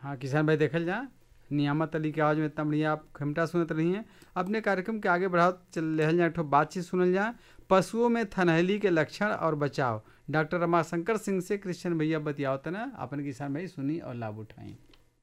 हाँ किसान भाई देखल जा नियामत अली के आवाज़ में इतना बढ़िया आप खमटा सुनत रही हैं अपने कार्यक्रम के आगे बढ़ाओ चल लेहल जा एक ठो बातचीत सुनल जा पशुओं में थनहली के लक्षण और बचाव डॉक्टर रमाशंकर सिंह से कृष्ण भैया बतियाओ तना अपन किसान भाई सुनी और लाभ उठाई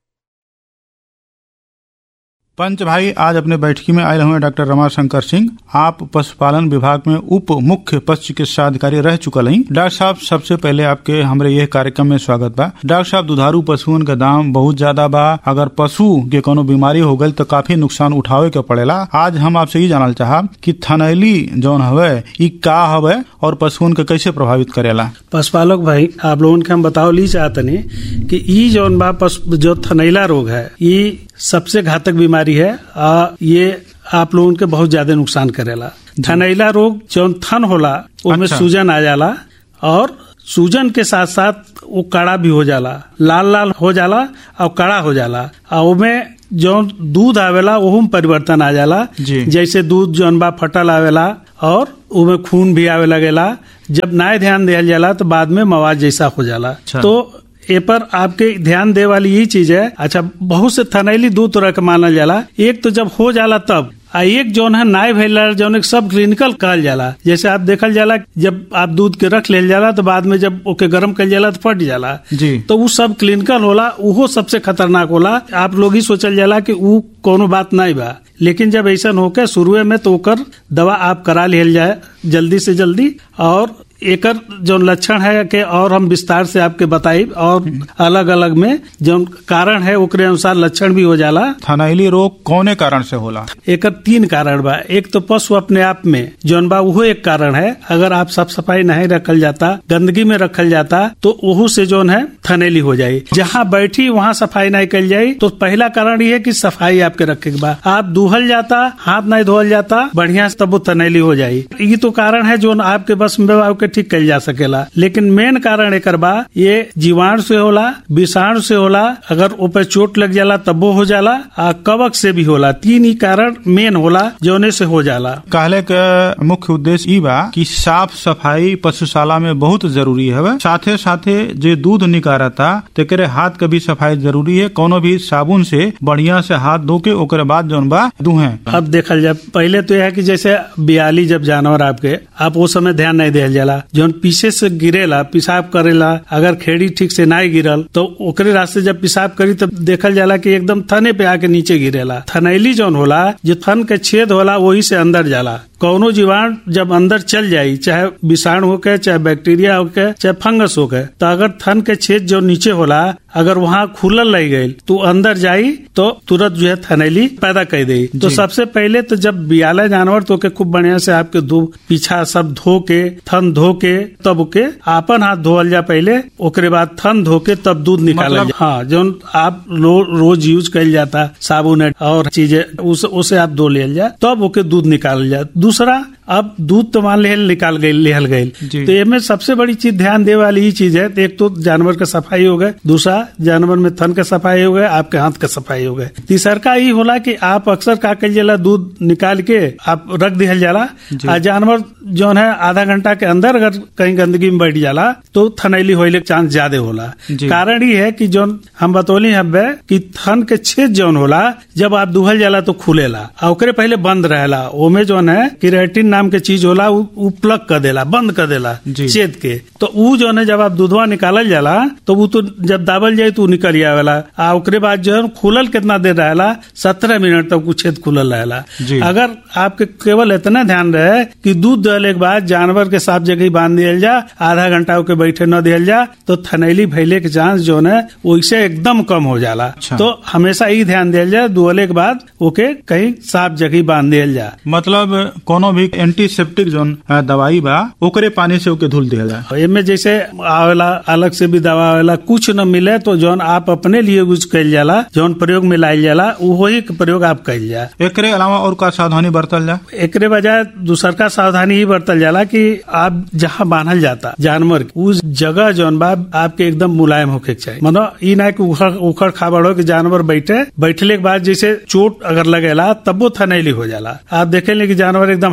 पंच भाई आज अपने बैठकी में आए हुए डॉक्टर रमाशंकर सिंह आप पशुपालन विभाग में उप मुख्य पशु चिकित्सा अधिकारी रह चुकल हैं डॉक्टर साहब सबसे पहले आपके हमारे यह कार्यक्रम में स्वागत बा डॉक्टर साहब दुधारू पशुओं का दाम बहुत ज्यादा बा अगर पशु के कोनो बीमारी हो गई तो काफी नुकसान उठावे के पड़ेला आज हम आपसे ये जानल चाहब कि थनैली जौन हवे ई का हवे और पशुओं के कैसे प्रभावित करेला पशुपालक भाई आप लोगन के हम बताओ ली चाहतनी कि ई जौन बा पशु जो थनैला रोग है ये सबसे घातक बीमारी है आ ये आप लोगन के बहुत ज्यादा नुकसान करेला थनैला रोग जौन थन होला उसमें अच्छा। सूजन आ जाला और सूजन के साथ साथ वो कड़ा भी हो जाला लाल लाल हो जाला और कड़ा हो जाला और उसमें जौन दूध आवेला ओहू में परिवर्तन आ जाला जी। जैसे दूध जौन बा फटल आवेला और उसमें खून भी आवे लगेला जब नाय ध्यान दिया जाला तो बाद में मवाद जैसा हो जाला अच्छा। तो ए पर आपके ध्यान दे वाली यही चीज है अच्छा बहुत से थनैली दो तरह के मानल जाला एक तो जब हो जाला तब आ एक जौन है नाय भैला जौन एक सब क्लिनिकल कहल जाला जैसे आप देखल जाला जब आप दूध के रख लेल जाला तो बाद में जब ओके गर्म कल जाला तो फट जाला जी तो वो सब क्लिनिकल होला उहो सबसे खतरनाक होला आप लोग ही सोचल जाला कि ऊ कोनो बात नहीं बा लेकिन जब ऐसा होके शुरुए में तो ओकर दवा आप करा लिहल जाए जल्दी से जल्दी और एकर जो लक्षण है कि और हम विस्तार से आपके बताई और अलग अलग में जो कारण है ओकरे अनुसार लक्षण भी हो जाला थनैली रोग कौने कारण से होला एकर तीन कारण बा एक तो पशु अपने आप में जौन बा वो एक कारण है अगर आप साफ सफाई नहीं रखल जाता गंदगी में रखल जाता तो वहू से जौन है थनेली हो जाये जहाँ बैठी वहाँ सफाई नहीं कल जाये तो पहला कारण ये है कि सफाई आपके रखे के बा आप दूहल जाता हाथ नहीं धोल जाता बढ़िया से तब वो थनेली हो जाये ये तो कारण है जो आपके बस में बा, ओके ठीक कल जा सकेला लेकिन मेन कारण एकर बा ये जीवाणु से होला विषाणु से होला अगर ऊपर चोट लग जाला तबो हो जाला आ कवक से भी होला तीन ही कारण मेन होला जौने से हो जाला कहले के मुख्य उद्देश्य ई बा कि साफ सफाई पशुशाला में बहुत जरूरी है साथे साथे जे दूध निकारता तेकरे हाथ के भी सफाई जरूरी है कोनो भी साबुन से बढ़िया से हाथ धो के ओकरे बाद जौन बा दुहे अब देखल जाए पहले तो यह है कि जैसे बियाली जब जानवर आपके आप वो समय ध्यान नहीं दिया जाला जौन पीछे से गिरेला पेशाब करेला अगर खेड़ी ठीक से नहीं गिरल तो ओकरे रास्ते जब पेशाब करी तब देखल जाला कि एकदम थने पे आके नीचे गिरेला थनैली जौन होला जो थन के छेद होला वही से अंदर जाला कौनो जीवाणु जब अंदर चल जाई चाहे विषाणु होके चाहे बैक्टीरिया होके चाहे फंगस होके तो अगर थन के छेद जो नीचे होला अगर वहाँ खुलल रह गई तो अंदर जाई तो तुरंत जो है थनैली पैदा कर दे तो जी। सबसे पहले तो जब बियाला जानवर तो के खूब बढ़िया से आपके धो पीछा सब धो के थन धो के तब के आपन हाथ धोल जा पहले ओकरे बाद थन धो के तब दूध निकालल मतलब- जा हाँ जो आप रो, रोज यूज कल जाता साबुन है और चीजें उस, उसे आप धो लियल जा तब ओके दूध निकालल जा दूसरा अब दूध तो मान लिहल निकाल गई लिहल गई जी। तो एमे सबसे बड़ी चीज ध्यान दे वाली ही चीज है तो एक तो जानवर का सफाई हो गए दूसरा जानवर में थन का सफाई हो गए आपके हाथ का सफाई हो गए तीसरका ही होला कि आप अक्सर का कल जाला दूध निकाल के आप रख दिहल जाला जी। आ जानवर जो है आधा घंटा के अंदर अगर कहीं गंदगी में बैठ जाला तो थनैली होने के चांस ज्यादा होला जी। कारण ये है कि जौन हम बतौली हब्बे कि थन के छेद जौन होला जब आप दुहल जाला तो खुलेला आ ओकरे पहले बंद रहेला ओमे जौन है किरेटिन नाम के चीज होला उ, उ प्लग कर देला बंद कर देला जी। छेद के तो उ जौन है जब आप दूधवा निकालल जाला तो वो तो जब दाबल जाए तो उ निकल आवेला आ ओकरे बाद जो है खुलल कितना देर रहेला सत्रह मिनट तक उ छेद खुलल रहेला जी। अगर आपके केवल इतना ध्यान रहे कि दूध दहले के बाद जानवर के साफ जगह बांध दियल जा आधा घंटा के बैठे न दियल जा तो थनैली फैले के चांस जो है वैसे एकदम कम हो जाला अच्छा। तो हमेशा ही ध्यान दियल जा दुहले के बाद ओके कहीं साफ जगह बांध दियल जा मतलब कोनो भी एंटीसेप्टिक जोन अ, दवाई बा ओकरे पानी से ओके धुल दिया जाए एमे जैसे आवेला अलग से भी दवा आवेला कुछ न मिले तो जौन आप अपने लिए यूज कइल जाला जौन प्रयोग में लाइल जाला वही के प्रयोग आप कइल जा एकरे अलावा और का सावधानी बरतल जाए एकरे बजाय दूसर का सावधानी ही बरतल जाला कि आप जहाँ बांधल जाता जानवर के, उस जगह जौन बा आपके एकदम मुलायम होके के चाहिए मतलब ई ना कि उखड़ उखड़ खाबड़ हो कि जानवर बैठे बैठले के बाद जैसे चोट अगर लगेला तब वो थनैली हो जाला आप देखेंगे कि जानवर एकदम हड़ाक दे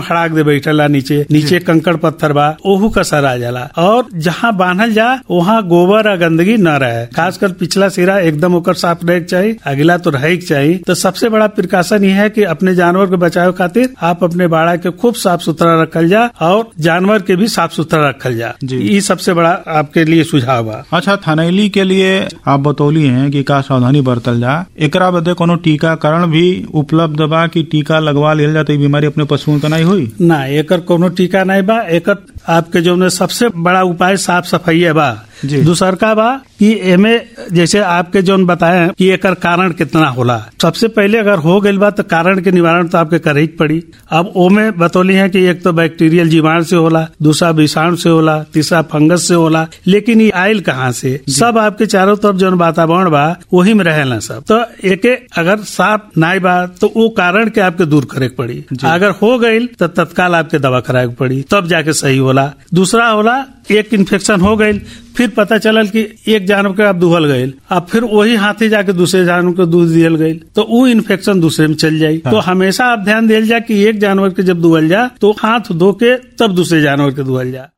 बैठला नीचे नीचे कंकड़ पत्थर बा ओहू का सर आ जाला और जहाँ बांधल जा वहाँ गोबर और गंदगी न रहे खासकर पिछला सिरा एकदम ओकर साफ रहे के चाहिए अगला तो रहे के चाहिए तो सबसे बड़ा प्रिकॉशन ये है कि अपने जानवर के बचाव खातिर आप अपने बाड़ा के खूब साफ सुथरा रखल जा और जानवर के भी साफ सुथरा रखल जा जी। ये सबसे बड़ा आपके लिए सुझाव बा अच्छा थनैली के लिए आप बतौली हैं कि का सावधानी बरतल जा एकरा बदे कोनो टीकाकरण भी उपलब्ध बा कि टीका लगवा लियल जा तो ई बीमारी अपने पशुओं के नहीं हुई ना एकर कोनो टीका नहीं बा एकर आपके जो ने सबसे बड़ा उपाय साफ सफाई बा जी। दूसरका बा कि एमे जैसे आपके जो बताए कि एकर कारण कितना होला सबसे पहले अगर हो गइल बा तो कारण के निवारण तो आपके करे ही के पड़ी अब ओमे बतौली है कि एक तो बैक्टीरियल जीवाणु से होला दूसरा विषाणु से होला तीसरा फंगस से होला लेकिन ये आयल कहाँ से सब आपके चारों तरफ जो वातावरण बा वही में रहेला सब तो एके अगर साफ नाई बा तो वो कारण के आपके दूर करे के पड़ी अगर हो गइल तो तत्काल आपके दवा कराए के पड़ी तब जाके सही होला दूसरा होला एक इन्फेक्शन हो गइल फिर पता चलल कि एक जानवर के आप दुहल गइल अब फिर वही हाथी जाके दूसरे जानवर को दूध दियल गइल तो वो इन्फेक्शन दूसरे में चल जाई तो हमेशा आप ध्यान दियल जा कि एक जानवर के जब दुहल जा तो हाथ धो के तब दूसरे जानवर के दुहल जा